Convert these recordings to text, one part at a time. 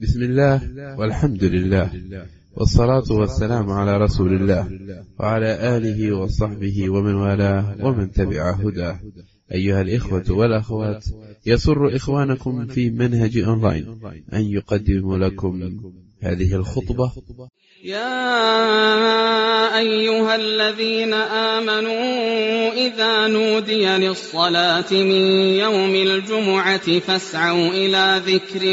بسم الله والحمد لله والصلاة والسلام على رسول الله وعلى آله وصحبه ومن والاه ومن تبع هداه أيها الإخوة والأخوات يسر إخوانكم في منهج أونلاين أن يقدم لكم هذه الخطبة يا أيها الذين آمنوا إذا نودي للصلاة من يوم الجمعة فاسعوا إلى ذكر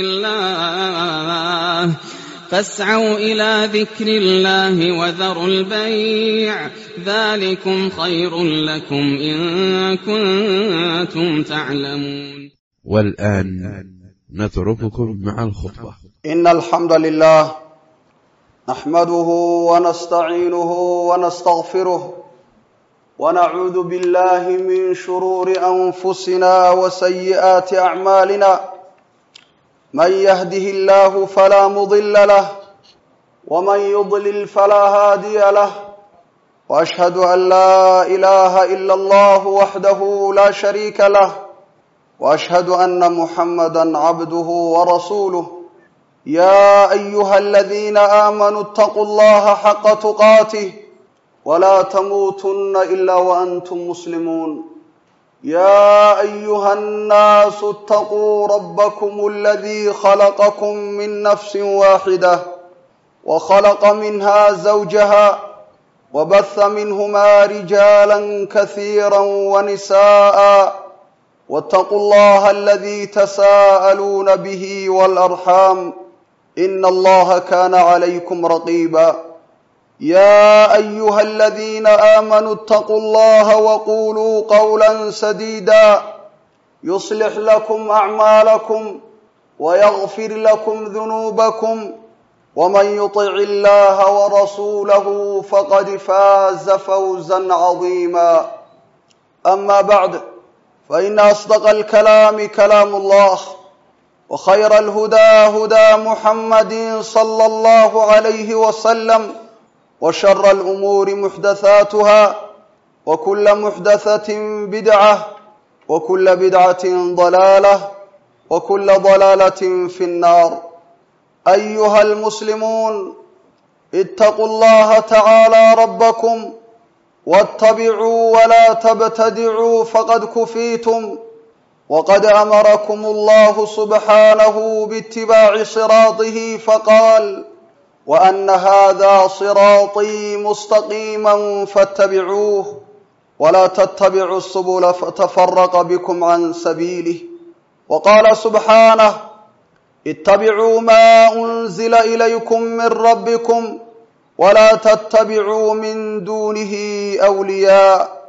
الله فاسعوا إلى ذكر الله وذروا البيع ذلكم خير لكم إن كنتم تعلمون والآن نترككم مع الخطبة إن الحمد لله نحمده ونستعينه ونستغفره ونعوذ بالله من شرور أنفسنا وسيئات أعمالنا من يهده الله فلا مضل له ومن يضلل فلا هادي له وأشهد أن لا إله إلا الله وحده لا شريك له وأشهد أن محمدا عبده ورسوله يا أيها الذين آمنوا اتقوا الله حق تقاته ولا تموتن إلا وأنتم مسلمون يا أيها الناس اتقوا ربكم الذي خلقكم من نفس واحدة وخلق منها زوجها وبث منهما رجالا كثيرا ونساء واتقوا الله الذي تساءلون به والأرحام إن الله كان عليكم رقيبا يا أيها الذين آمنوا اتقوا الله وقولوا قولا سديدا يصلح لكم أعمالكم ويغفر لكم ذنوبكم ومن يطع الله ورسوله فقد فاز فوزا عظيما أما بعد فإن أصدق الكلام كلام الله وخير الهدى هدى محمد صلى الله عليه وسلم وشر الأمور محدثاتها وكل محدثة بدعة وكل بدعة ضلالة وكل ضلالة في النار أيها المسلمون اتقوا الله تعالى ربكم واتبعوا ولا تبتدعوا فقد كفيتم وقد امركم الله سبحانه باتباع صراطه فقال وان هذا صراطي مستقيما فاتبعوه ولا تتبعوا السبل فتفرق بكم عن سبيله وقال سبحانه اتبعوا ما انزل اليكم من ربكم ولا تتبعوا من دونه اولياء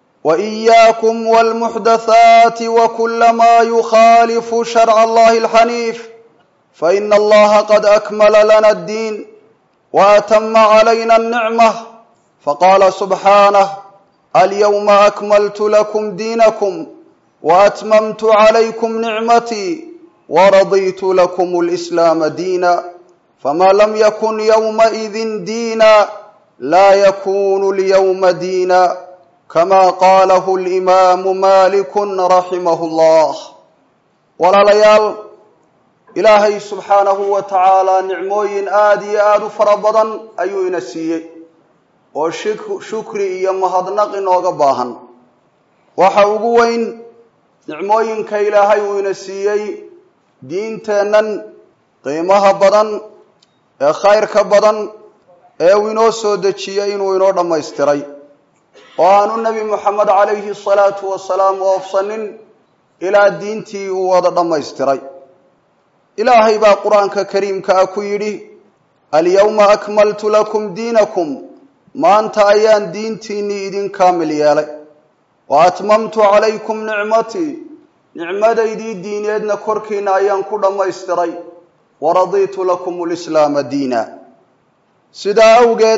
واياكم والمحدثات وكل ما يخالف شرع الله الحنيف فان الله قد اكمل لنا الدين واتم علينا النعمه فقال سبحانه اليوم اكملت لكم دينكم واتممت عليكم نعمتي ورضيت لكم الاسلام دينا فما لم يكن يومئذ دينا لا يكون اليوم دينا كما قاله الإمام مالك رحمه الله walaalayaal ilaahay subxaanahu wa tacaalaa nicmooyin aada iyo aada u fara badan ayuu ina siiyey oo shukri iyo mahadnaq inooga baahan waxa ugu weyn nicmooyinka ilaahay uu ina siiyey diinteennan qiimaha badan ee khayrka badan ee uu inoo soo dejiyey inuu inoo dhammaystiray oo aanu nebi moxamed calayhi salaatu wasalaam oofsanin ilaa diintii uu wada dhammaystiray ilaahay baa qur-aanka kariimka ah ku yidhi alyawma akmaltu lakum diinakum maanta ayaan diintiinnii idin kaamil yeelay wa atmamtu calaykum nicmatii nicmadaydii diineedna korkiina ayaan ku dhammaystiray waradiitu lakum lislaama diina sidaa awgeed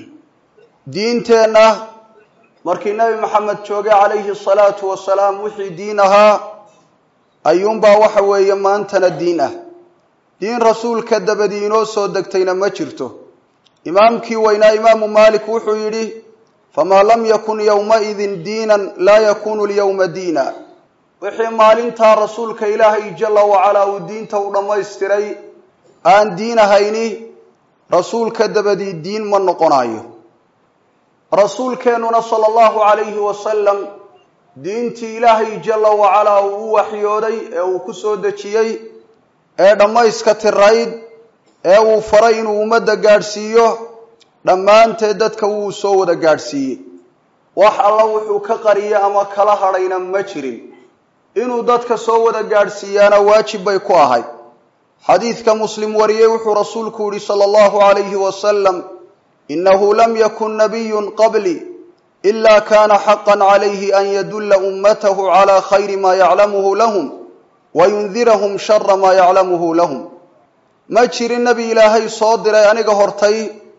diinteenna markii nebi maxamed joogay calayhi salaatu wasalaam wixii diin ahaa ayuunbaa waxa weeye maantana diin ah diin rasuulka dabadii inoo soo degtayna ma jirto imaamkii weynaa imaamu maalik wuxuu yidhi famaa lam yakun yowmaidin diinan laa yakunu lyowma diina wixii maalintaa rasuulka ilaahay jala wacalaa uu diinta u dhammaystiray aan diin ahayni rasuulka dabadii diin ma noqonayo rasuulkeennuna sala allahu calayhi wasalam diintii ilaahay jalla wacalaa uu u waxyooday ee uu ku soo dejiyey ee dhammayska tirayd ee uu faray inuu ummadda gaadhsiiyo dhammaanteed dadka wuu soo wada gaadhsiiyey wax alla wuxuu ka qariyey ama kala hadhayna ma jirin inuu dadka soo wada gaadhsiiyaana waajib bay ku ahayd xadiidka muslim wariyey wuxuu rasuulku yihi sala allahu calayhi wasalam inahu lam yakun nabiyun qabli ila kana xaqa calayhi an yadulla ummatahu cala khayri ma yaclamuhu lahum wayundirahum shara ma yaclamuhu lahum ma jirin nebi ilaahay soo diray aniga hortay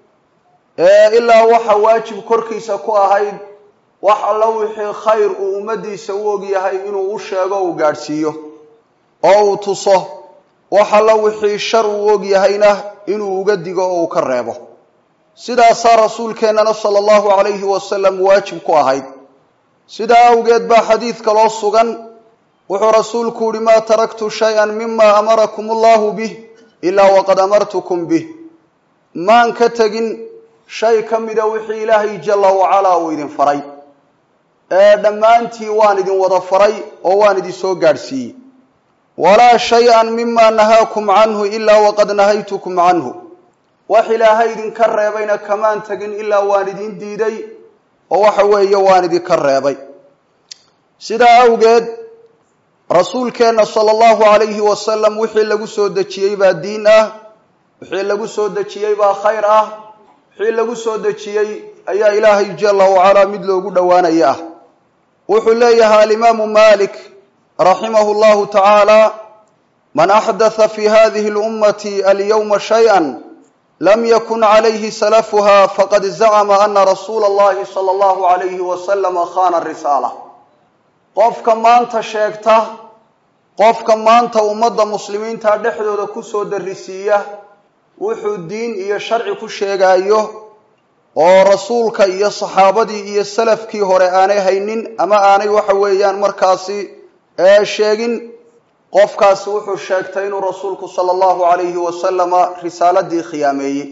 ee ilaa waxa waajib korkiisa ku ahayd wax alla wixii khayr uu ummadiisa u ogyahay inuu u sheego uu gaadhsiiyo oo uu tuso wax alla wixii shar uu ogyahayna inuu uga digo oo uu ka reebo sidaasaa rasuulkeennana sala allahu calayhi wasalam waajib ku ahayd sidaa awgeed baa xadiidka loo sugan wuxuu rasuulku yihi maa taraktu shay-an mima amarakum allahu bih ilaa waqad amartukum bih maan ka tegin shay ka mida wixii ilaahay jalla wacalaa uu idin faray ee dhammaantii waan idin wada faray oo waan idin soo gaadhsiiyey walaa shay-an mima nahaakum canhu ilaa waqad nahaytukum canhu wax ilaahay idinka reebayna kamaan tegin ilaa waan idin diiday oo waxa weeye waan idinka reebay sidaa awgeed rasuulkeenna sala allahu calayhi wasalam wixii lagu soo dejiyey baa diin ah wixii lagu soo dejiyey baa khayr ah wixii lagu soo dejiyey ayaa ilaahay jalla wacalaa mid loogu dhowaanaya ah wuxuu leeyahay alimaamu malik raximahu llahu tacaala man axdatha fi hadihi lummati alyawma shay-an lam yakun calayhi salafuha faqad zacama ana rasuula allahi sala allahu calayhi wasalama khana risaala qofka maanta sheegta qofka maanta ummadda muslimiinta dhexdooda kusoo darisiiya wuxuu diin iyo sharci ku sheegaayo oo rasuulka iyo saxaabadii iyo salafkii hore aanay haynin ama aanay waxa weeyaan markaasi ee sheegin qofkaasi wuxuu sheegtay inuu rasuulku sala allahu calayhi wasalama risaaladii khiyaameeyey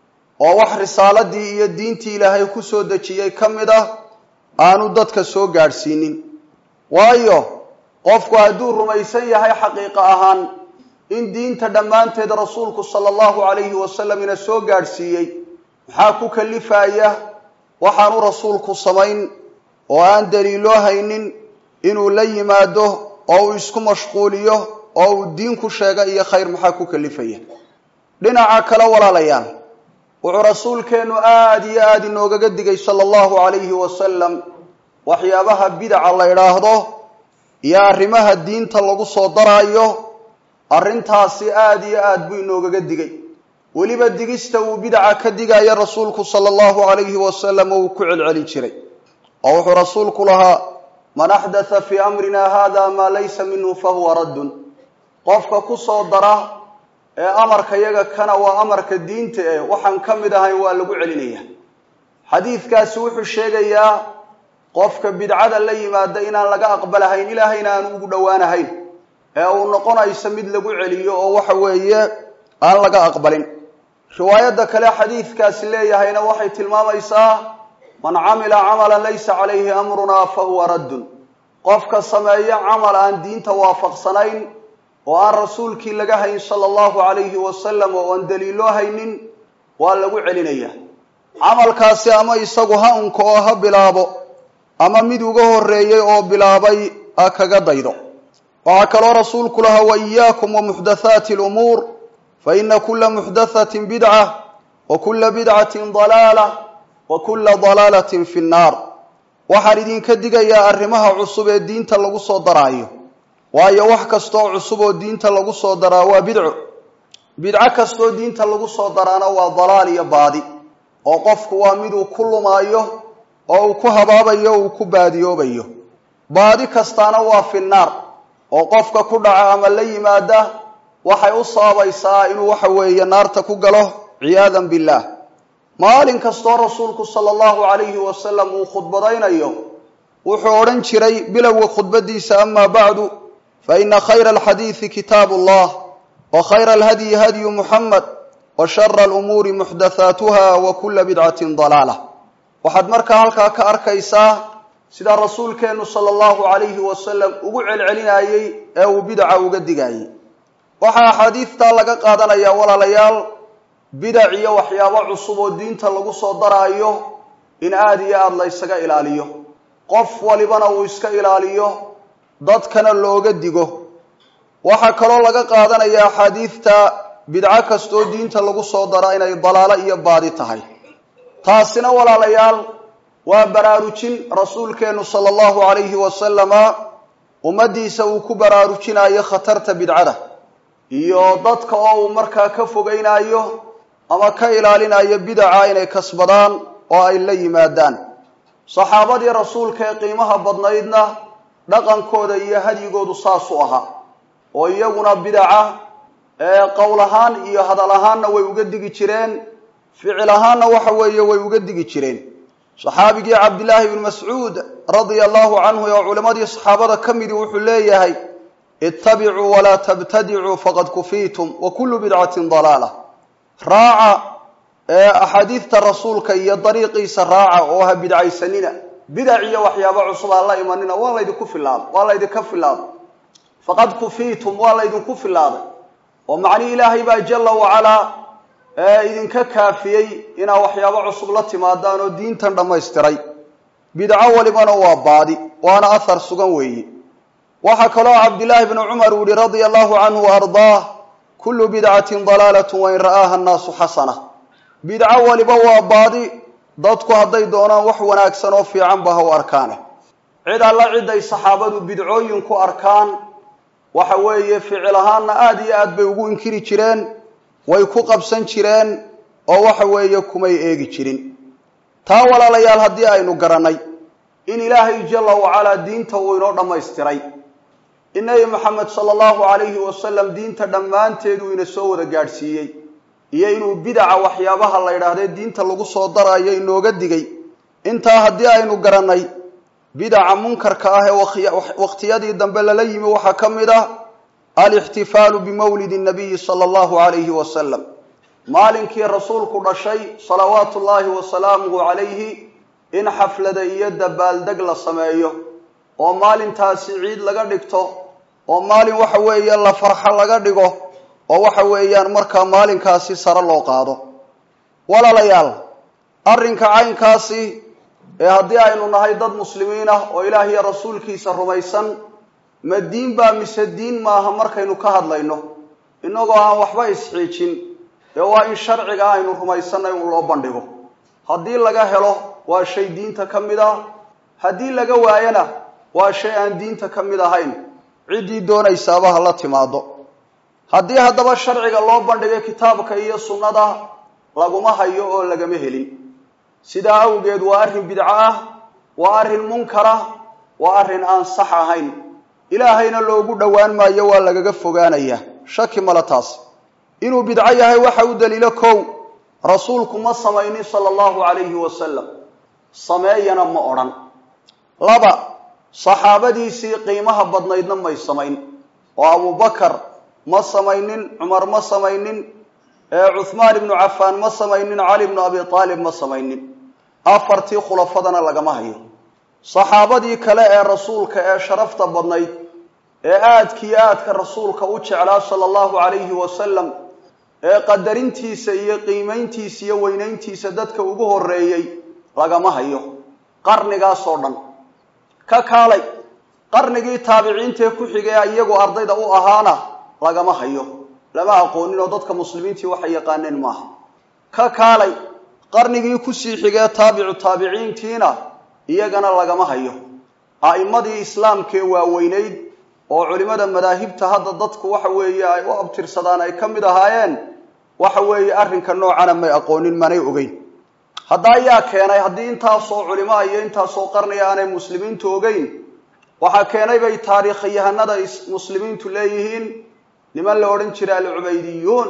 oo wax risaaladii iyo diintii ilaahay ku soo dejiyey ka mid ah aanu dadka soo gaadhsiinin waayo qofku hadduu rumaysan yahay xaqiiqo ahaan in diinta dhammaanteed rasuulku sala allahu calayhi wasalam ina soo gaadhsiiyey maxaa ku kalifaya waxaanu rasuulku samayn oo aan daliiloo haynin inuu la yimaado oo uu isku mashquuliyo oo uu diin ku sheega iyo khayr maxaa ku kalifaya dhinaca kale walaalayaal wuxuu rasuulkeennu aada iyo aada inoogaga digay sala allahu calayhi wasalam waxyaabaha bidaca la idhaahdo iyo arrimaha diinta lagu soo daraayo arrintaasi aada iyo aad buu inoogaga digay weliba digista uu bidaca ka digaya rasuulku sala allahu calayhi wasalam oo uu ku celcelin jiray oo wuxuu rasuulku lahaa man axdatha fii amrina hada maa laysa minhu fahuwa raddun qofka ku soo dara ee amarka yaga kana waa amarka diinta eh waxaan ka mid ahayn waa lagu celinaya xadiidkaasi wuxuu sheegayaa qofka bidcada la yimaada inaan laga aqbalahayn ilaahayna aan ugu dhowaanahayn ee uu noqonayso mid lagu celiyo oo waxa weeye aan laga aqbalin riwaayadda kale xadiidkaasi leeyahayna waxay tilmaamaysaa man camila camalan laysa calayhi amrunaa fahuwa raddun qofka sameeya camal aan diinta waafaqsanayn oo aan rasuulkii laga hayn sala allahu calayhi wasalam oo aan daliiloo haynin waa lagu celinaya camalkaasi ama isagu ha unka oo ha bilaabo ama mid uga horreeyey oo bilaabay ha kaga daydo waxaa kaloo rasuulku lahaa wa iyaakum wa muxdathaati lumuur fa ina kula muxdathatin bidca wa kula bidcatin dalaala wa kula dalaalatin fi nnaar waxaan idinka digayaa arrimaha cusub ee diinta lagu soo daraayo waayo wax kastooo cusub oo diinta lagu soo daraa waa bidco bidco kastoo diinta lagu soo daraana waa dalaal iyo baadi oo qofku waa miduu ku lumaayo oo uu ku habaabayo o uu ku baadiyoobayo baadi kastaana waa fi nnaar oo qofka ku dhaca ama la yimaada waxay u sababaysaa inuu waxa weeye naarta ku galo ciyaadan billaah maalin kastoo rasuulku sala allahu calayhi wasalam uu khudbadaynayo wuxuu odhan jiray bilowga khudbadiisa amaa bacdu fa ina khayra alxadiidi kitaabu allah وخير الهدي هدي محمد وشر الأمور محدثاتها وكل بدعة ضلالة waxaad markaa halkaa ka arkaysaa sida rasuulkeennu sala allahu calayhi wasalam ugu celcelinayey ee uu bidaca uga digayey waxaa axaadiidtaa laga qaadanayaa walaalayaal bidac iyo waxyaabo cusub oo diinta lagu soo daraayo in aada iyo aada la ysaga ilaaliyo qof walibana uu iska ilaaliyo dadkana looga digo waxaa kaloo laga qaadanayaa axaadiidta bidco kastoo diinta lagu soo dara inay dalaalo iyo baadi tahay taasina walaalayaal waa baraarujin rasuulkeennu sala allahu calayhi wasalama ummaddiisa uu ku baraarujinayo khatarta bidcada iyo dadka oo uu markaa ka fogeynayo ama ka ilaalinayo bidaca inay kasbadaan oo ay la yimaadaan saxaabadii rasuulka ee qiimaha badnaydna dhaqankooda iyo hadyigoodu saasuu ahaa oo iyaguna bidaca ee qowl ahaan iyo hadal ahaanna way uga digi jireen ficil ahaanna waxa weeye way uga digi jireen saxaabigii cabdillaahi bni mascuud radia allahu canhu oo culimmadii saxaabada ka midii wuxuu leeyahay ittabicuu walaa tabtadicuu faqad kufiitum wa kullu bidcatin dalaala raaca ee axaadiidta rasuulka iyo dariiqiisa raaca oo ha bidcaysanina bidac iyo waxyaabo cusub ha la imanina waa laydinku filaaday waa laydinka filaaday faqad kufiitum waa laydinku filaaday oo macnii ilaahay baa jalla wacalaa ee idinka kaafiyey inaa waxyaabo cusub la timaadaan oo diintan dhammaystiray bidco walibana waa baadi waana ahar sugan weeye waxaa kaloo cabdillaahi bni cumar uu yihi radia allahu canhu wa ardaah kullu bidcatin dalaalatu wain ra'aaha annaasu xasana bidco waliba waa baadi dadku hadday doonaan wax wanaagsan oo fiicanba ha u arkaane cid alla ciday saxaabadu bidcooyin ku arkaan waxa weeye ficil ahaanna aada iyo aad bay ugu inkiri jireen way ku qabsan jireen oo waxa weeye kumay eegi jirin taa walaalayaal haddii aynu garannay in ilaahay jalla wacalaa diinta uu inoo dhammaystiray in nebi maxamed sala allahu calayhi wasalam diinta dhammaanteedu ina soo wada gaadhsiiyey iyo inuu bidaca waxyaabaha la yidhaahdee diinta lagu soo darayo inooga digay intaa haddii aynu garannay bidaca munkarka ah ee wakhtiyadii dambe lala yimi waxaa ka mid ah alixtifaalu bimawlidi nabiyi sala allahu calayhi wasalam maalinkii rasuulku dhashay salawaatu ullaahi wasalaamuhu calayhi in xaflada iyo dabaaldeg la sameeyo oo maalintaasi ciid laga dhigto oo maalin waxa weeye la farxo laga dhigo oo waxa weeyaan markaa maalinkaasi sare loo qaado walaalayaal arrinka caynkaasi ee haddii aynu nahay dad muslimiin ah oo ilaah iyo rasuulkiisa rumaysan ma diin baa mise diin maaha markaynu ka hadlayno innagoo aan waxba isxiijin ee waa in sharciga aynu rumaysanay un loo bandhigo haddii laga helo waa shay diinta ka mid ah haddii laga waayana waa shay aan diinta ka mid ahayn ciddii doonaysaaba ha la timaado haddii haddaba sharciga loo bandhigay kitaabka iyo sunnada laguma hayo oo lagama helin sidaa awgeed waa arrin bidco ah waa arrin munkara waa arrin aan sax ahayn ilaahayna loogu dhowaan maayo waa lagaga fogaanayaa shaki male taas inuu bidco yahay waxa u daliilo kow rasuulku ma samaynin sala allahu calayhi wasalam sameeyana ma odhan laba saxaabadiisii qiimaha badnaydna may samayn oo abubakar ma samaynin cumar ma samaynin cuhmaan ibnu cafaan ma samaynin cali ibnu abi aalib ma samaynin afartii khulafadana lagama hayo saxaabadii kale ee rasuulka ee sharafta badnayd ee aadkiiyo aadka rasuulka u jeclaa sala allahu calayhi wasalam ee qadarintiisa iyo qiimayntiisa iyo weynayntiisa dadka ugu horeeyey lagama hayo qarnigaasoo dhan ka kaalay qarnigii taabiciintaee ku xigay iyagu ardayda u ahaana lagama hayo lama aqoonin oo dadka muslimiintii waxay yaqaaneen maaha ka kaalay qarnigii kusii xigee taabicu taabiciintiina iyagana lagama hayo a'immadii islaamkee waaweynayd oo culimmada madaahibta hadda dadku waxa weeye ay u abtirsadaan ay ka mid ahaayeen waxa weeye arrinka noocana may aqoonin manay ogeyn hadda ayaa keenay haddii intaasoo culimaa iyo intaasoo qarniga aanay muslimiintu ogeyn waxaa keenay bay taariikhayahanada muslimiintu leeyihiin niman la odhan jiray alcubaydiyuun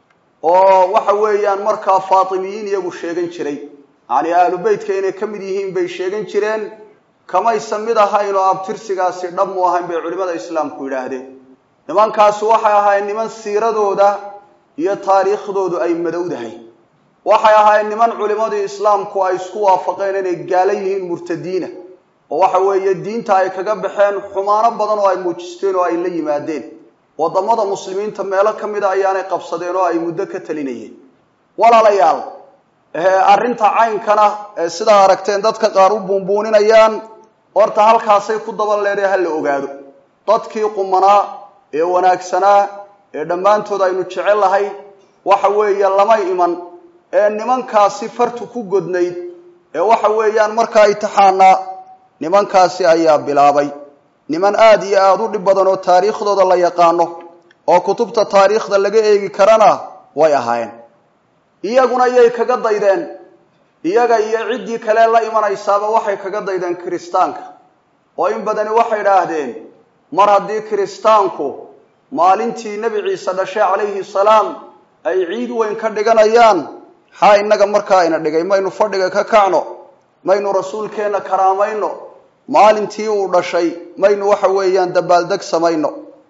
oo waxa weeyaan markaa faatimiyiin iyagu sheegan jiray yacni ahlu beytka inay ka mid yihiin bay sheegan jireen kamaysan mid ahayn oo abtirsigaasi dhab mu ahayn bay culimmada islaamku yidhaahdeen nimankaasi waxay ahaayeen niman siiradooda iyo taariikhdoodu ay madowdahay waxay ahaayeen niman culimmadii islaamku ay isku waafaqeen inay gaala yihiin murtadiina oo waxa weeye diinta ay kaga baxeen xumaano badan oo ay muujisteen oo ay la yimaadeen waddamada muslimiinta meelo ka mida ayaanay qabsadeen oo ay muddo ka talinayeen walaalayaal arrinta caynkana ee sidaa aragteen dadka qaar u buunbuuninayaan horta halkaasay ku daba leedahay ha la ogaado dadkii qumanaa ee wanaagsanaa ee dhammaantood aynu jecel lahay waxa weeye lama iman ee nimankaasi fartu ku godnayd ee waxa weeyaan markaa itixaanaa nimankaasi ayaa bilaabay niman aada iyo aada u dhib badan oo taariikhdooda la yaqaano oo kutubta taariikhda laga eegi karana way ahaayeen iyaguna yay kaga daydeen iyaga iyo ciddii kale la imanaysaaba waxay kaga daydeen kiristaanka oo in badani waxay idhaahdeen mar haddii kiristaanku maalintii nebi ciise dhashay calayhi salaam ay ciid weyn ka dhiganayaan maxaa innaga markaa ina dhigay maynu fadhiga ka kacno maynu rasuulkeenna karaamayno maalintii uu dhashay maynu waxa weeyaan dabaaldeg samayno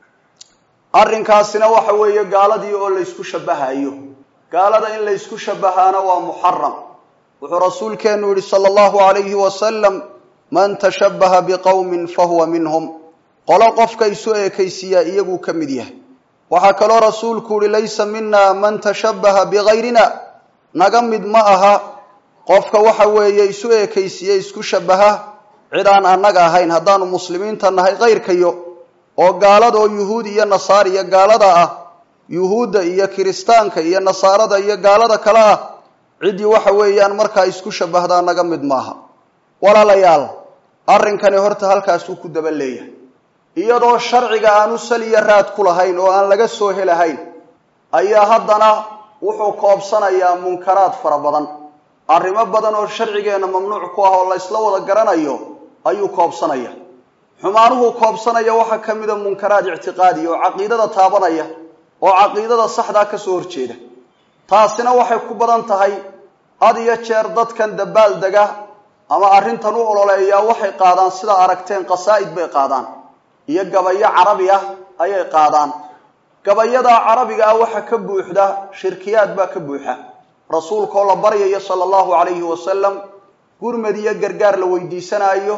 arrinkaasina waxa weeye gaaladii oo laysku shabahayo gaalada in laysku shabahaana waa muxaram wuxuu rasuulkeenu yihi sala allahu alayhi wasalam man tashabbaha biqowmin fahuwa minhum qolo qofka isu eekaysiiyaa iyaguu ka mid yahay waxaa kaloo rasuulku yihi laysa mina man tashabbaha bigayrina naga mid ma aha qofka waxa weeye isu eekaysiiye isku shabaha cid aan annaga ahayn haddaanu muslimiinta nahay kayrkayo oo gaalada oo yuhuud iyo nasaar iyo gaalada ah yuhuudda iyo kiristaanka iyo nasaarada iyo gaalada kale ah ciddii waxa weeyaan markaa isku shabahdaa naga mid maaha walaalayaal arrinkani horta halkaasuu ku daba leeyahay iyadoo sharciga aanu saliya raad ku lahayn oo aan laga soo helahayn ayaa haddana wuxuu koobsanayaa munkaraad fara badan arrimo badan oo sharcigeenna mamnuuc ku ah oo la ysla wada garanayo ayuu koobsanaya xumaanuhu koobsanaya waxaa ka mida munkaraad ictiqaadiya oo caqiidada taabanaya oo caqiidada saxdaa ka soo horjeeda taasina waxay ku badan tahay had iyo jeer dadkan dabaal dega ama arrintan u ololeeyaa waxay qaadaan sidaa aragteen qasaa'id bay qaadaan iyo gabayo carabi ah ayay qaadaan gabayadaa carabiga ah waxa ka buuxda shirkiyaad baa ka buuxa rasuulkaoo la baryayo sala allahu calayhi wasalam gurmad iyo gargaar la weydiisanaayo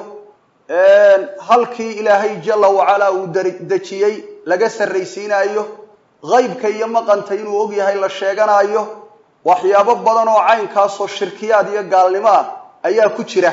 halkii ilaahay jalla wacalaa uu dejiyey laga sarraysiinaayo haybka iyo maqanta inuu og yahay la sheeganaayo waxyaabo badan oo caynkaasoo shirkiyaad iyo gaalnimo ah ayaa ku jira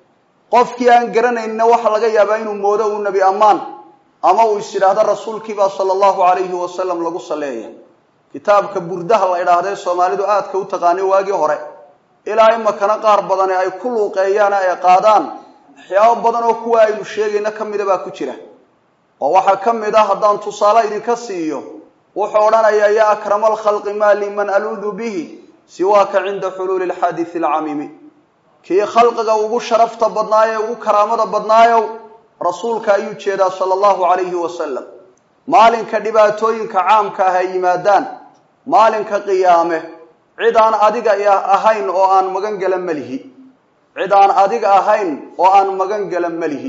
qofkii aan garanaynna waxaa laga yaabaa inuu moodo uu nebi ammaan ama uu is yidhaahdo rasuulkiibaa sala allahu calayhi wasalam lagu salleeya kitaabka burdaha la idhaahdee soomaalidu aadka u taqaanay waagii hore ilaa imakana qaar badani ay ku luuqeeyaana ay qaadaan waxyaabo badan oo kuwa aynu sheegayna ka mida baa ku jira oo waxaa ka mid ah haddaan tusaale idinka siiyo wuxuu odhanayaa yaa akrama alkhalqi maa li man aluudu bihi siwaaka cinda xuluuli alxaadisi alcamiimi kii khalqiga ugu sharafta badnaayo ugu karaamada badnaayow rasuulka ayuu jeedaa sala allahu calayhi wasalam maalinka dhibaatooyinka caamka ah ay yimaadaan maalinka qiyaame cid aan adiga ahayn oo aan magan gala melihi cid aan adiga ahayn oo aan magan gala melihi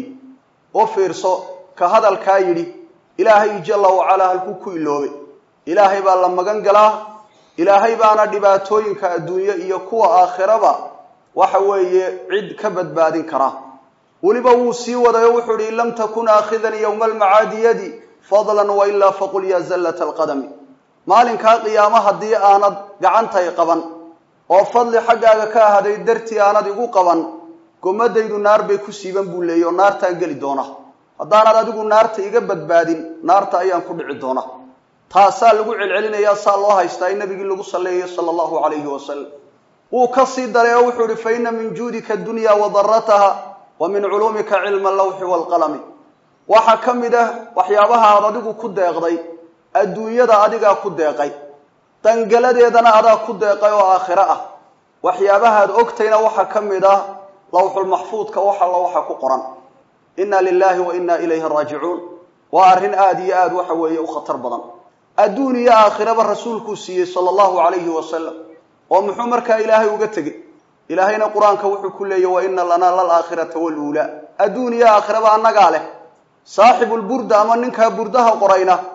u fiirso ka hadalkaa yidhi ilaahay jalla wacalaa halkuu ku iloobay ilaahay baa la magan galaa ilaahay baana dhibaatooyinka adduunye iyo kuwa aakhiraba waxa weeye cid ka badbaadin kara weliba wuu sii waday oo wuxuu ihi in lam takun aakhidan yowma almacaadi yadi fadlan wailaa faqul ya zallata alqadami maalinkaa qiyaamo haddii aanad gacantay qaban oo fadli xaggaaga ka ahaday dartii aanad igu qaban gomadaydu naar bay ku siiban buu leeyay oo naartaan geli doona haddaanad adigu naarta iga badbaadin naarta ayaan ku dhici doona taasaa lagu celcelinayaa saa loo haystaa in nabigii lagu salleeyayo sala allahu calayhi wasalam wuu ka sii daray oo wuxuu ihi fa ina min juudika adunya wa darataha wa min culuumika cilma allawxi waalqalami waxaa ka mid ah waxyaabaha aad adigu ku deeqday adduunyada adigaa ku deeqay dangaladeedana adaa ku deeqay oo aakhiro ah waxyaabahaad ogtayna waxaa ka mid ah lawxulmaxfuudka wax alla waxa ku qoran inna lilahi wa inna ilayhi raajicuun waa arrin aada iyo aada waxa weeye u khatar badan adduun iyo aakhiraba rasuulkuu siiyey sala allahu calayhi wasalam oo muxuu markaa ilaahay uga tegey ilaahayna qur-aanka wuxuu ku leeyay wa ina lanaa lalaakhirata waluulaa adduun iyo aakhiraba annagaa leh saaxibulburda ama ninkaa burdaha qorayna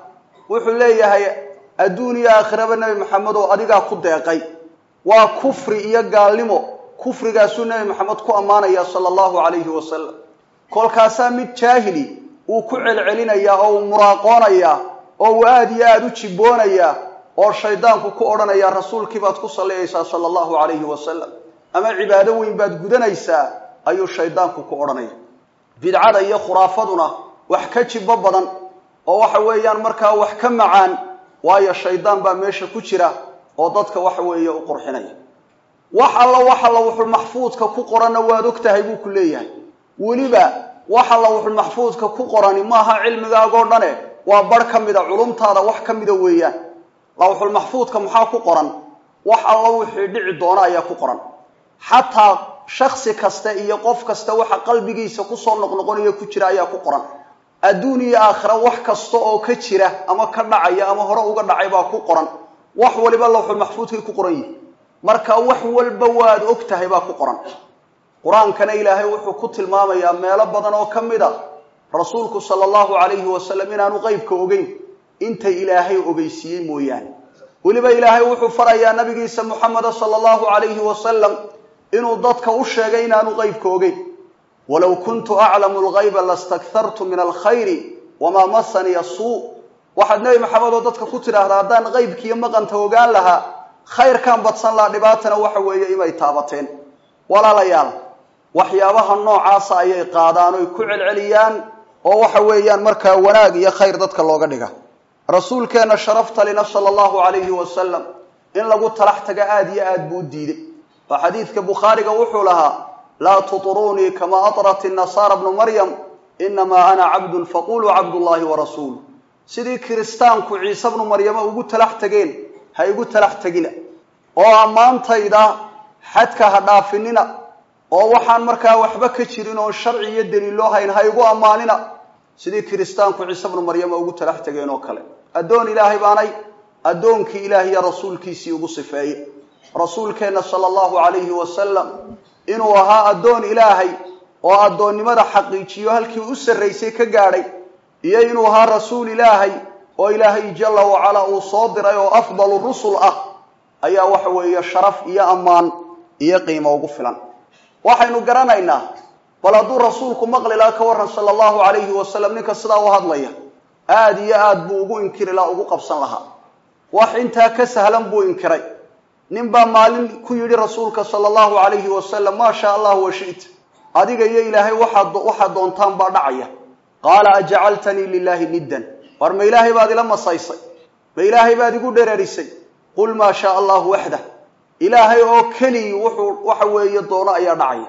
wuxuu leeyahay adduun iyo aakhiraba nebi maxamed oo adigaa ku deeqay waa kufri iyo gaalnimo kufrigaasuu nebi maxamed ku ammaanaya sala allahu calayhi wasalam kolkaasaa mid jaahili uu ku celcelinayaa oo uu muraaqoonayaa oo uu aada iyo aada u jibboonayaa oo shaydaanku ku odhanayaa rasuulkii baad ku salliyaysaa sala allahu calayhi wasalam ama cibaado weyn baad gudanaysaa ayuu shaydaanku ku odhanaya bidcada iyo khuraafaduna wax ka jibbo badan oo waxa weeyaan markaa wax ka macaan waayo shaydaan baa meesha ku jira oo dadka waxa weeye u qurxinaya wax alla wax alla wuxuu maxfuudka ku qoranna waad og tahay buu ku leeyahay weliba wax alla wuxuu maxfuudka ku qorani maaha cilmigaagoo dhane waa bar ka mida culumtaada wax ka mida weeyaan lawxul maxfuudka maxaa ku qoran wax alla wixii dhici doona ayaa ku qoran xataa shaksi kasta iyo qof kasta waxa qalbigiisa kusoo noqnoqonaya ku jira ayaa ku qoran adduun iyo aakhira wax kasta oo ka jira ama ka dhacaya ama hore uga dhacay baa ku qoran wax waliba lawxul maxfuudkay ku qoran yihi marka wax walba waad og tahay baa ku qoran qur-aankana ilaahay wuxuu ku tilmaamayaa meelo badan oo ka mid a rasuulku sala allahu calayhi wasalam inaanu qeybka ogeyn intay ilaahay ogeysiiyey mooyaane weliba ilaahay wuxuu farayaa nabigiisa muxameda sala allahu calayhi wasalam inuu dadka u sheegay inaanu qeybka ogeyn walow kuntu aclamu lgayba lastakhartu min alkhayri wamaa masaniya suu waxaad nebi maxamed oo dadka ku tidhaahdaa haddaan qeybkiiyo maqanta ogaan lahaa khayrkaan badsan lahaa dhibaatana waxa weeye imay taabateen walaalayaal waxyaabaha noocaasa ayay qaadaan oy ku celceliyaan oo waxa weeyaan markaa wanaag iyo khayr dadka looga dhiga rasuulkeenna sharafta lina sala allahu calayhi wasalam in lagu talax taga aada iyo aad buu u diiday oo xadiidka bukhaariga wuxuu lahaa laa tuطruunii kama aطrat inasaara bnu maryam inamaa ana cabdun faquluu cabdullahi warasuulu sidii kiristaanku ciise bnu maryama ugu talax tageen ha igu talax tegina oo ammaantayda xadka ha dhaafinina oo waxaan markaa waxba ka jirin oon sharci iyo daliiloo hayn ha igu ammaanina sidii kiristaanku ciise bnu maryama ugu talax tegeen oo kale addoon ilaahay baanay addoonkii ilaahiyo rasuulkiisii ugu sifeeye rasuulkeenna sala allahu calayhi wasalam inuu ahaa addoon ilaahay oo addoonnimada xaqiijiyo halkii u sarraysay ka gaadhay iyo inuu ahaa rasuul ilaahay oo ilaahay jalla wacalaa uu soo diray oo afdalu rusul ah ayaa waxa weeye sharaf iyo ammaan iyo qiimo ugu filan waxaynu garanaynaa bal hadduu rasuulku maqli laha ka warran sala allahu calayhi wasalam ninka sidaa u hadlaya aada iyo aad buu ugu inkiri laha ugu qabsan lahaa wax intaa ka sahlan buu inkiray nin baa maalin ku yidhi rasuulka sala allahu calayhi wasalam maa shaa allahu washita adiga iyo ilaahay waxaad waxaad doontaan baa dhacaya qaala ajacaltanii lilaahi niddan war ma ilaahay baad ila masaysay ma ilaahay baad igu dhereerisay qul maa shaa allahu waxdah ilaahay oo keligi wuxuu waxa weeye doono ayaa dhacaya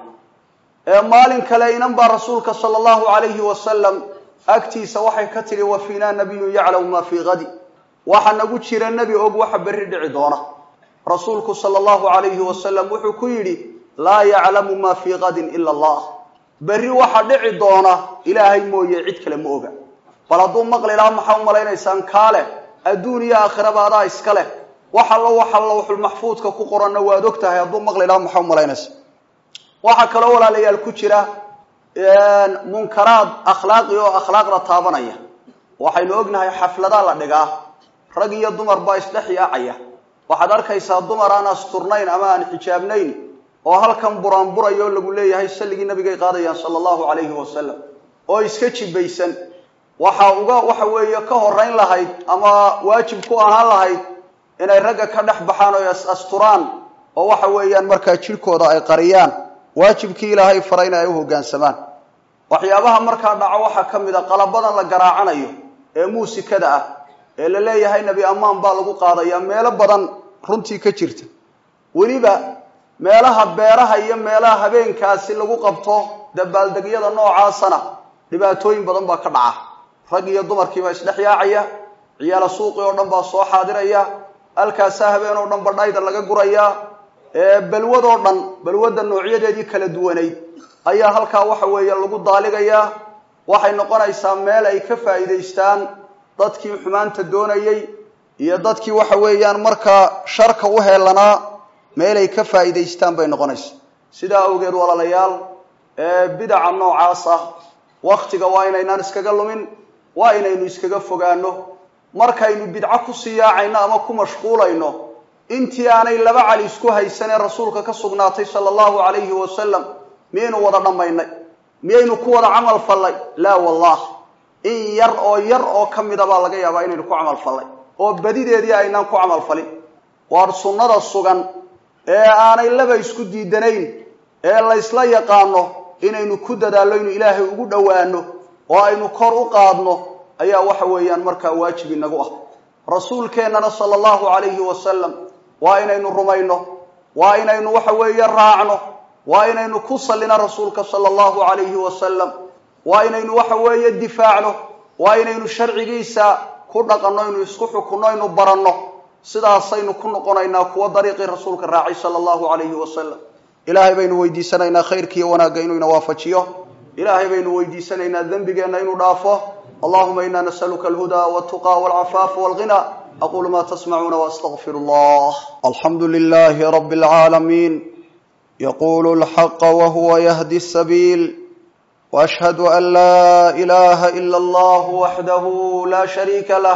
ee maalin kale inan baa rasuulka sala allahu calayhi wasalam agtiisa waxay ka tidhi wa fiinaa nabiyun yaclamu maa fii hadi waxa nagu jira nebi og waxa berri dhici doona rasuulku sala allahu calayhi wasalam wuxuu ku yidhi laa yaclamu maa fii kadin ila allah berri waxa dhici doona ilaahay mooye cid kale ma oga bal hadduu maqli lahaa maxaa u malaynaysaan kaale adduun iyo aakhiraba adaa iska leh wax allo waxa lawxulmaxfuudka ku qoranna waad og tahay hadduu maqli lahaa maxaa u malaynaysa waxaa kaloo walaalayaal ku jira munkaraad akhlaaqi oo akhlaaqda taabanaya waxaynu ognahay xafladaa la dhigaa rag iyo dumar baa isdhex yaacaya waxaad arkaysaa dumar aan asturnayn ama aan xijaabnayn oo halkan buraanburaya oo lagu leeyahay salligii nabigay qaadayaan sala allahu calayhi wasalam oo iska jibaysan waxa uga waxa weeye ka horeyn lahayd ama waajib ku ahaan lahayd inay ragga ka dhex baxaan oo is asturaan oo waxa weeyaan markaa jidhkooda ay qariyaan waajibkii ilaahay farayna ay u hoggaansamaan waxyaabaha markaa dhaco waxaa ka mid a qalabadan la garaacanayo ee muusikada ah ee la leeyahay nebi ammaan baa lagu qaadayaa meelo badan runtii ka jirta weliba meelaha beeraha iyo meelaha habeenkaasi lagu qabto dabaaldegyada noocaasana dhibaatooyin badan baa ka dhaca rag iyo dumarkiibaa isdhex yaacaya ciyaala suuqi oo dhan baa soo xaadiraya halkaasaa habeen oo dhan badhayda laga gurayaa balwadoo dhan balwadda noocyadeedii kala duwanayd ayaa halkaa waxa weeye lagu daaligayaa waxay noqonaysaa meel ay ka faa'iidaystaan dadkii xumaanta doonayey iyo dadkii waxa weeyaan markaa sharka u heelanaa meelay ka faa'iidaystaan bay noqonaysaa sidaa awgeed walaalayaal bidaca noocaas ah waktiga waa inaynaan iskaga lumin waa inaynu iskaga fogaano markaynu bidco kusii yaacayno ama ku mashquulayno intii aanay laba cali isku haysanee rasuulka ka sugnaatay sala allahu calayhi wasalam miyaynu wada dhammaynay miyaynu ku wada camal fallay laa wallah in yar oo yar oo ka mida baa laga yaabaa inaynu ku camal fallay oo badideedii aynaan ku camal falin waar sunnada sugan ee aanay laba isku diidanayn ee laysla yaqaano inaynu ku dadaallo inu ilaahay ugu dhowaano oo aynu kor u qaadno ayaa waxa weeyaan markaa waajib inagu ah rasuulkeennana sala allahu calayhi wasalam waa inaynu rumayno waa inaynu waxa weeye raacno waa inaynu ku sallino rasuulka sala allahu calayhi wasalam waa inaynu waxa weeye difaacno waa inaynu sharcigiisa ku dhaqanno inu isku xukunno inu baranno sidaasaynu ku noqonaynaa kuwa dariiqii rasuulka raacay sala allahu calayhi wasalam ilaahay baynu weydiisanaynaa khayrkiiyo wanaagga inuu ina waafajiyo ilaahay baynu weydiisanaynaa dembigeenna inuu dhaafo allahuma ina nasaluka alhuda waltuqa walcafaafa walghina aqulu ma tasmacuuna waastaqfiru allah alxamdu lilahi rabi alcaalamiin yaqulu lxaqa wahuwa yahdi sabiil واشهد ان لا اله الا الله وحده لا شريك له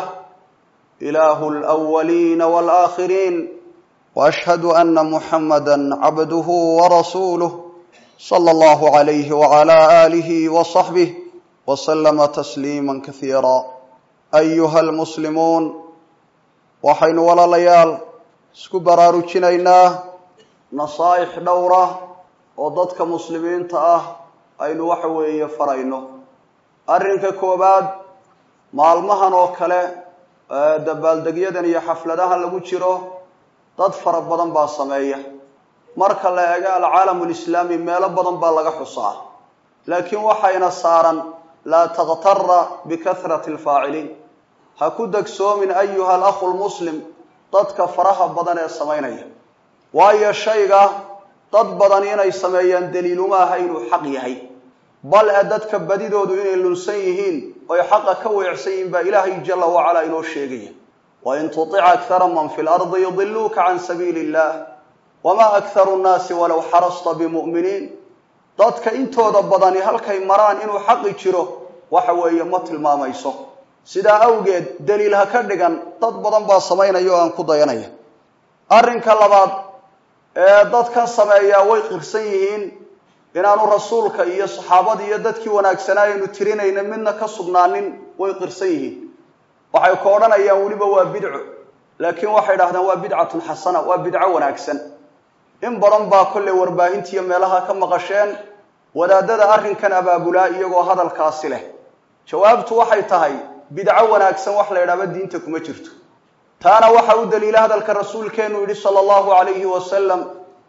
اله الاولين والاخرين واشهد ان محمدا عبده ورسوله صلى الله عليه وعلى اله وصحبه وسلم تسليما كثيرا ايها المسلمون waxaynu walaalayaal isku baraarujinaynaa nasaaix dhowra oo dadka muslimiinta ah aynu waxa weeye farayno arrinka koowaad maalmahan oo kale dabaaldegyadan iyo xafladahan lagu jiro dad fara badan baa sameeya marka la eego alcaalamu lislaami meelo badan baa laga xusaa laakiin waxayna saaran laa takhtara bikahrati alfaaciliin ha ku degsoomin ayuha alakhu lmuslim dadka faraha badan ee samaynaya waayo shayga dad badan inay sameeyaan daliiluma aha inuu xaq yahay bal e dadka badidoodu inay lunsan yihiin oy xaqa ka weecsan yihiin baa ilaahay jala wacalaa inoo sheegaya wain tutic akhara man fi lardi yudiluuka can sabiili illah wamaa akharu nnaasi walow xarasta bimu'miniin dadka intooda badani halkay maraan inuu xaqi jiro waxa weeye ma tilmaamayso sidaa awgeed daliil ha ka dhigan dad badan baa samaynaya oo aan ku dayanaya arrinka labaad ee dadkan sameeyaa way qirsan yihiin inaanu rasuulka iyo saxaabadii iyo dadkii wanaagsanaa aynu tirinayna midna ka sugnaanin way qirsan yihiin waxay ku odhanayaan weliba waa bidco laakiin waxay dhahdaan waa bidcatun xasana waa bidco wanaagsan in badan baa kollay warbaahintiiyo meelaha ka maqasheen wadaadada arrinkan abaabulaa iyagoo hadalkaasi leh jawaabtu waxay tahay bidco wanaagsan wax la ydhaaba diinta kuma jirto taana waxa u daliila hadalka rasuulkeenu yidhi sala allahu calayhi wasalam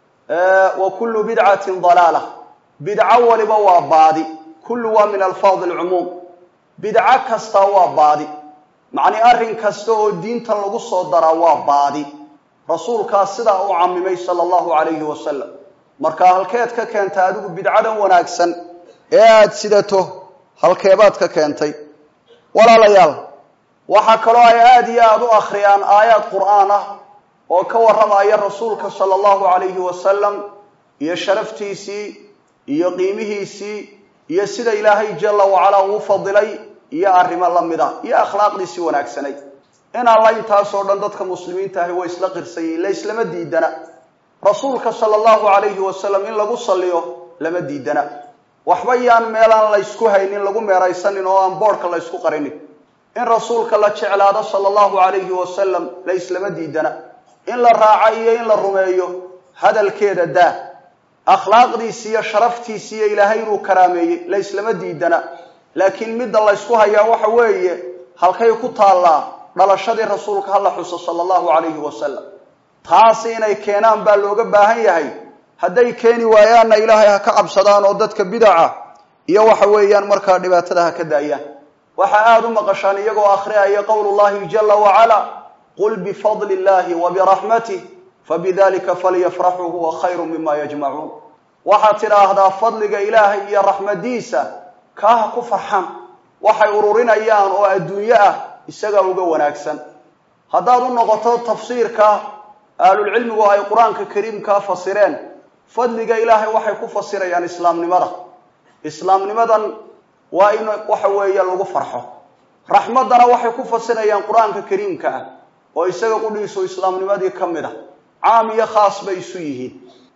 wa kullu bidcatin dalaala bidco waliba waa baadi kullu waa min alfaadi alcumuum bidco kastaa waa baadi macnii arrin kasta oo diintan lagu soo daraa waa baadi rasuulkaas sidaa u camimay sala allahu calayhi wasalam marka halkeed ka keentay adigu bidcadan wanaagsan ee aada sidato halkeebaad ka keentay walaalayaal waxaa kaloo ay aada iyo aada u akhriyaan aayaad qur'aan ah oo ka warramaya rasuulka sala allahu calayhi wasalam iyo sharaftiisii iyo qiimihiisii iyo sida ilaahay jalla wacalaa uu fadilay iyo arrimo la mida iyo akhlaaqdiisii wanaagsanay in alla intaasoo dhan dadka muslimiinta ahi way isla qirsan yihiin la islama diidana rasuulka sala allahu calayhi wasalam in lagu salliyo lama diidana waxba yaan meelaan la ysku haynin lagu meeraysanin oo aan boodhka la ysku qarinin in rasuulka la jeclaado sala allahu calayhi wasalam la islama diidana in la raaco iyo in la rumeeyo hadalkeeda daa akhlaaqdiisi iyo sharaftiisi iyo ilaahay inuu karaameeyey la islama diidana laakiin midda la ysku hayaa waxa weeye halkay ku taallaa dhalashadii rasuulka hala xuso sala allahu calayhi wasalam taasi inay keenaan baa looga baahan yahay hadday keeni waayaanna ilaahay ha ka cabsadaan oo dadka bidaca iyo waxa weeyaan markaa dhibaatada ha ka daayaan waxaa aada u maqashaan iyagoo akhriyaya qowlu llahi jala wacala qul bifadli illahi wa biraxmatih fabidalika falyafraxuu huwa khayru mima yajmacuun waxaad tidhaahdaa fadliga ilaahay iyo raxmadiisa kaa ha ku farxaan waxay ururinayaan oo adduunyo ah isagaa uga wanaagsan haddaad u noqoto tafsiirka ahlulcilmigu ay qur-aanka kariimkaa fasireen fadliga ilaahay waxay ku fasirayaan islaamnimada islaamnimadan waa in waxa weeye lagu farxo raxmaddana waxay ku fasirayaan qur-aanka kariimka ah oo isaga qudhiisu islaamnimadii ka mid a caam iyo khaas bay isu yihiin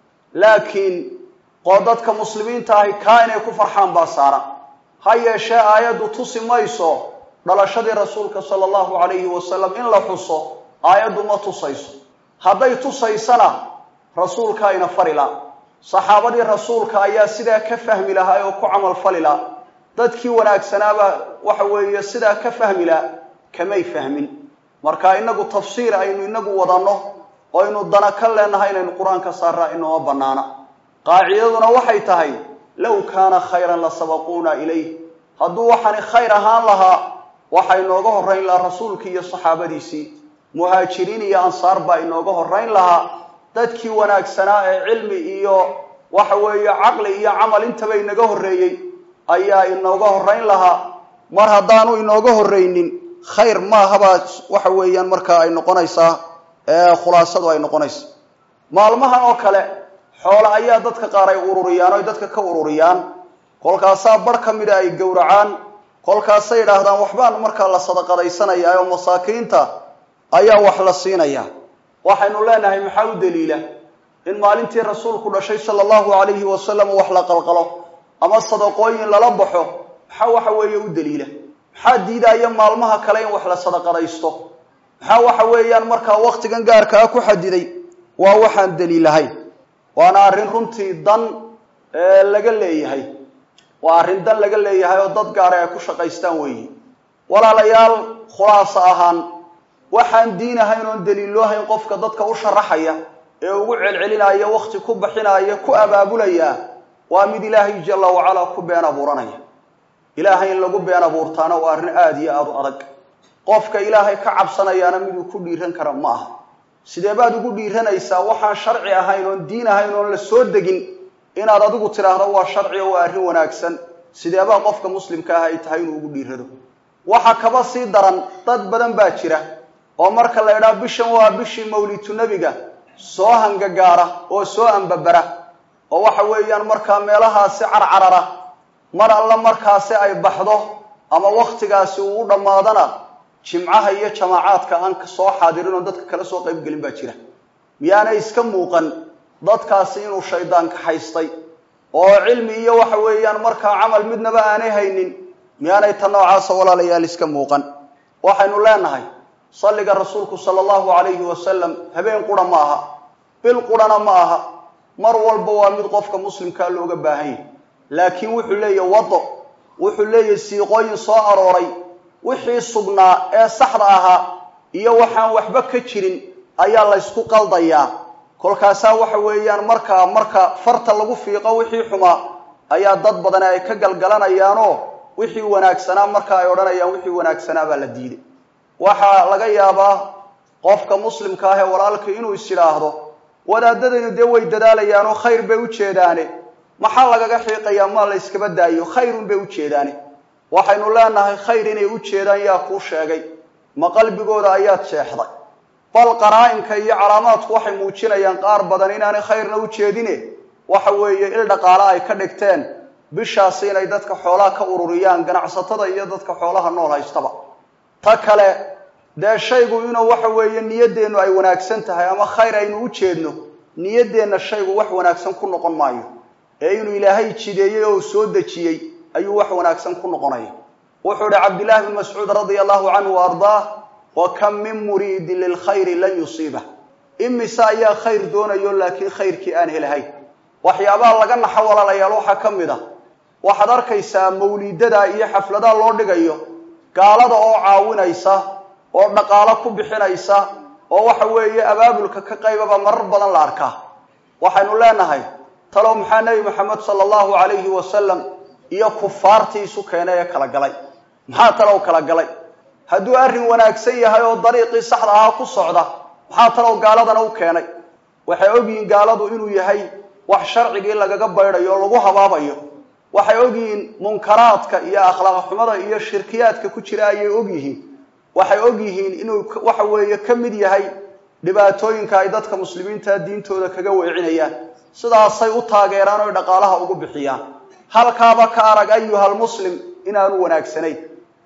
laakiin qoo dadka muslimiinta ahi kaa inay ku farxaan baa saaran ha yeeshee aayaddu tusi mayso dhalashadii rasuulka sala allahu calayhi wasalam in la xuso aayaddu ma tusayso hadday tusaysana rasuulkaa ina fari la saxaabadii rasuulka ayaa sidaa ka fahmi lahaa oo ku camal fali la dadkii wanaagsanaaba waxa weeye sidaa ka fahmi la kamay fahmin marka inagu tafsiir aynu inagu wadanno oo aynu dana ka leenahay inaynu qur-aanka saaraa inooma bannaana qaacidaduna waxay tahay low kaana khayran la sabaquuna ilayh hadduu waxaani khayr ahaan lahaa waxa inooga horrayn lahaa rasuulkii iyo saxaabadiisii muhaajiriin iyo ansaar baa inooga horrayn lahaa dadkii wanaagsanaa ee cilmi iyo waxa weeye caqli iyo camal intaba inaga horreeyey ayaa inooga horrayn lahaa mar haddaanu inooga horraynin khayr maahabaa waxa weeyaan markaa ay noqonaysaa khulaasadu ay noqonaysa maalmahan oo kale xoole ayaa dadka qaar ay ururiyaan o ay dadka ka ururiyaan kolkaasaa bar ka mida ay gowracaan kolkaasay yidhaahdaan waxbaan markaa la sadaqadaysanayaa oo masaakiinta ayaa wax la siinayaa waxaynu leenahay maxaa u daliila in maalintii rasuulku dhashay sala allahu calayhi wasalam wax la qalqalo ama sadaqooyin lala baxo maxaa waxa weeye u daliila maxaa diidaya maalmaha kale in wax la sadaqadaysto maxaa waxa weeyaan markaa waktigan gaarkaa ku xadiday waa waxaan daliilahayn waana arrin runtii dan laga leeyahay waa arrin dan laga leeyahay oo dad gaara ay ku shaqaystaan weeyi walaalayaal khulaaso ahaan waxaan diin ahayn oon daliilloohayn qofka dadka u sharaxaya ee ugu celcelinaya wakti ku baxinaya ku abaabulaya waa mid ilaahay jalla wacalaa ku been abuuranaya ilaahay in lagu been abuurtaana waa arrin aada iyo aada u adag qofka ilaahay ka cabsanayaana miduu ku dhiiran kara ma aha sidee baad ugu dhiiranaysaa waxaan sharci ahayn oon diin ahayn oon la soo degin inaad adigu tidhaahdo waa sharci oo waa arrin wanaagsan sideebaa qofka muslimka ah ay tahay inuu ugu dhiirado waxa kaba sii daran dad badan baa jira oo marka la idhaha bishan waa bishii mawlitu nebiga soo hangagaara oo soo ambabara oo waxa weeyaan markaa meelahaasi carcarara mar alla markaasi ay baxdo ama wakhtigaasi uu u dhammaadana jimcaha iyo jamaacaadka aan soo xaadirin oo dadka kala soo qaybgelin baa jira miyaanay iska muuqan dadkaasi inuu shaydaan kaxaystay oo cilmi iyo waxa weeyaan markaa camal midnaba aanay haynin miyaanay ta noocaasa walaalayaal iska muuqan waxaynu leenahay salliga rasuulku sala allahu calayhi wasalam habeen qura ma aha bil qurana ma aha mar walba waa mid qofka muslimkaa looga baahan yahy laakiin wuxuu leeyahy wado wuxuu leeyahy siiqooyin soo arooray wixii sugnaa ee saxda ahaa iyo waxaan waxba ka jirin ayaa laysku qaldayaa kolkaasaa waxa weeyaan markaa marka farta lagu fiiqo wixii xumaa ayaa dad badani ay ka galgalanayaanoo wixii wanaagsanaa marka ay odhanayaan wixii wanaagsanaa baa la diiday waxaa laga yaabaa qofka muslimka ah ee walaalka inuu is idhaahdo wadaadadaynu dee way dadaalayaanoo khayr bay u jeedaane maxaa lagaga xiiqayaa maa la yskaba daayo khayrun bay u jeedaane waxaynu leenahay khayr inay u jeedaan yaa kuu sheegay ma qalbigooda ayaad sheexday bal qaraa-inka iyo calaamaadku waxay muujinayaan qaar badan inaanay khayrna u jeedine waxa weeye il dhaqaale ay ka dhigteen bishaasi inay dadka xoolaha ka ururiyaan ganacsatada iyo dadka xoolaha nool haystaba ta kale dee shaygu inuu waxa weeye niyaddeennu ay wanaagsan tahay ama khayr aynu u jeedno niyaddeenna shaygu wax wanaagsan ku noqon maayo ee inuu ilaahay jideeyey oo soo dejiyey ayuu wax wanaagsan ku noqonaya wuxuu ihi cabdillahi bn mascuud radia allahu canhu wa ardaah wa kam min muriidin lilkhayri lan yusiibah imise ayaa khayr doonayo laakiin khayrkii aan helahayn waxyaabaha laga naxo walaalayaal waxaa ka mid a waxaad arkaysaa mawliidada iyo xafladaha loo dhigayo gaalada oo caawinaysa oo dhaqaalo ku bixinaysa oo waxa weeye abaabulka ka qaybaba marar badan la arkaa waxaynu leenahay talow maxaa nebi maxamed sala allahu calayhi wasalam iyo kufaartii isu keenay ee kala galay maxaa talow kala galay hadduu arrin wanaagsan yahay oo dariiqii saxda ahaa ku socda maxaa talow gaaladana u keenay waxay ogyihiin gaaladu inuu yahay wax sharcigii lagaga baydhayo o lagu habaabayo waxay ogyihiin munkaraadka iyo akhlaaq xumada iyo shirkiyaadka ku jira ayay ogyihiin waxay ogyihiin inuu waxa weeye ka mid yahay dhibaatooyinka ay dadka muslimiinta diintooda kaga weecinayaan sidaasay u taageeraan oy dhaqaalaha ugu bixiyaan halkaaba ka arag ayuhal muslim inaanu wanaagsanayn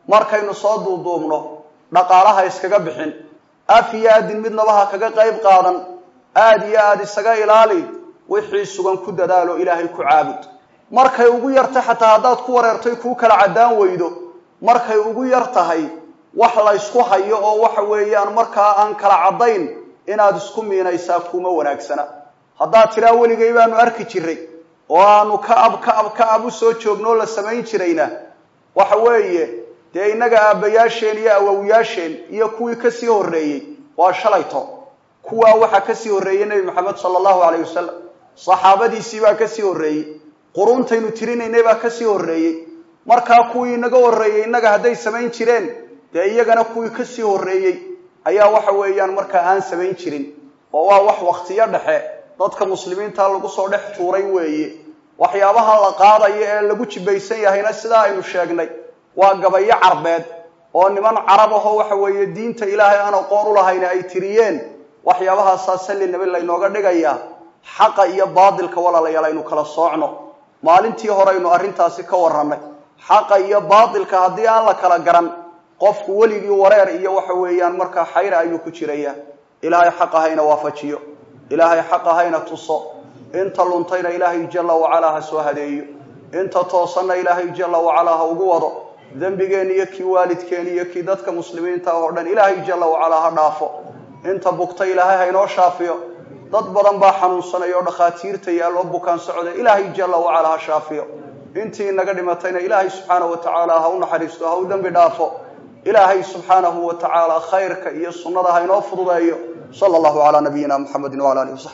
markaynu soo duuduubno dhaqaalaha iskaga bixin af iyo aadin midnaba ha kaga qayb qaadan aada iyo aada isaga ilaali wixii sugan ku dadaalo ilaahay ku caabud markay ugu yartay xataa haddaad ku wareertay kuu kala caddaan weydo markay ugu yar tahay wax la ysku hayo oo waxa weeyaan markaa aan kala caddayn inaad isku miinaysaa kuma wanaagsana haddaad tidhaa weligay baanu arki jiray oo aanu ka ab ka ab ka ab u soo joogno oo la samayn jirayna waxa weeye dee innaga aabbayaasheen iyo awowyaasheen iyo kuwii kasii horreeyey waa shalayto kuwaa waxaa kasii horreeyey nebi maxamed sala allahu calayh wasalam saxaabadiisii baa kasii horreeyey quruuntaynu tirinaynay baa kasii horreeyey markaa kuwii inaga horreeyey innaga hadday samayn jireen dee iyagana kuwii kasii horreeyey ayaa waxa weeyaan markaa aan samayn jirin oo waa wax waktiyo dhexe dadka muslimiinta lagu soo dhex tuuray weeye waxyaabaha la qaadayo ee lagu jibaysan yahayna sidaa aynu sheegnay waa gabayo carbeed oo niman carab ahoo waxa weeye diinta ilaahay aan aqoon u lahayn ay tiriyeen waxyaabahaasaa salli nabi laynooga dhigayaa xaqa iyo baadilka walaalayaal aynu kala soocno maalintii hore aynu arrintaasi ka warrannay xaqa iyo baadilka haddii aan la kala garan qofku weligii wareer iyo waxa weeyaan markaa xayra ayuu ku jiraya ilaahay xaqa hayna waafajiyo ilaahay xaqa hayna tuso inta luntayna ilaahay jalla wacalaa ha soo hadeeyo inta toosanna ilaahay jalla wacalaa ha ugu wado dembigeen iyo kii waalidkeen iyo kii dadka muslimiinta oo dhan ilaahay jalla wacalaa ha dhaafo inta bugta ilaahay haynoo shaafiyo dad badan baa xanuunsanaya oo dhakhaatiirta yaalloo bukaan socda ilaahay jalla wacalaa ha shaafiyo intii inaga dhimatayna ilaahay subxaanahu wa tacaala ha u naxariisto ha u dembi dhaafo ilaahay subxaanahu wa tacaala khayrka iyo sunnada ha inoo fududeeyo sala allahu calaa nabiyina muxamedin wala alihi wasaxbi